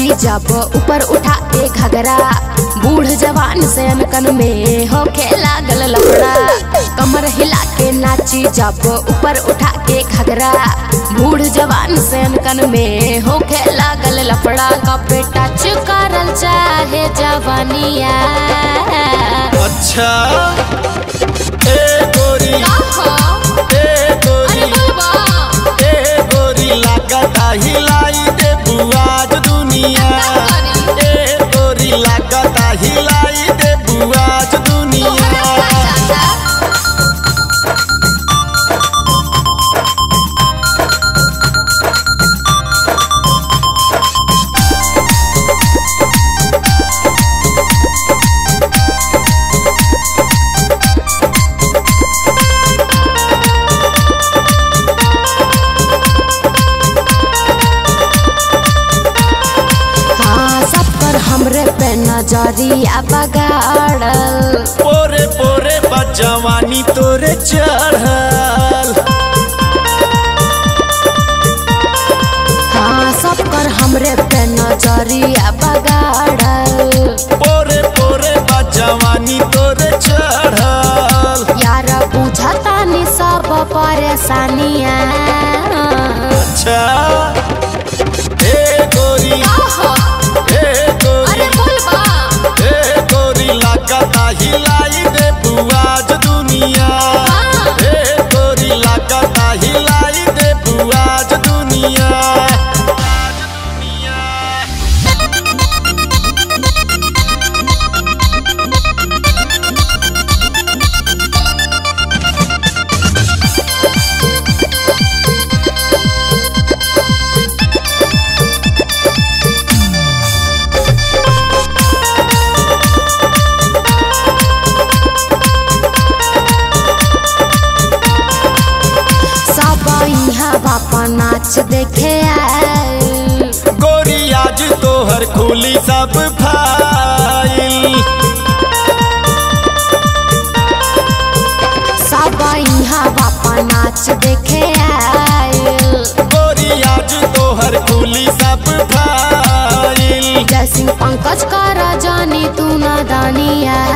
नाची जब ऊपर उठा के घगरा बूढ़ जवान से अनकन में होखे लागल लफड़ा कमर हिला के नाची जब ऊपर उठा के घगरा बूढ़ जवान से अनकन में होखे लागल लफड़ा कपे टच करल चाहे जवानिया अच्छा ए गोरी ए गोरी ए गोरी लागता हिलाई दे बुआज दुनिया ए गोरी लागता हिलाई दे बुआज दुनिया हाँ सब पर हमरे पे नजरिया बगाड़ल पोरे पोरे बजवानी तोरे चढ़ल हाँ सब कर हमरे पे नजरिया बगाड़ल पोरे पोरे बजवानी तोरे चढ़ल यार बुझता नि सब परेशानिया अच्छा ए गोरी ए गोरी ए गोरी लागता हिलाई दे बुआज दुनिया ए गोरी लागता हिलाई दे बुआज दुनिया सब यहाँ बापा नाच देखे आए गोरी आज तोहर खुली सब फाइल सब यहाँ बापा नाच देखे आए गोरी आज तोहर खुली सब फाइल जय सिंह पंकज कर जानी तू न दानिया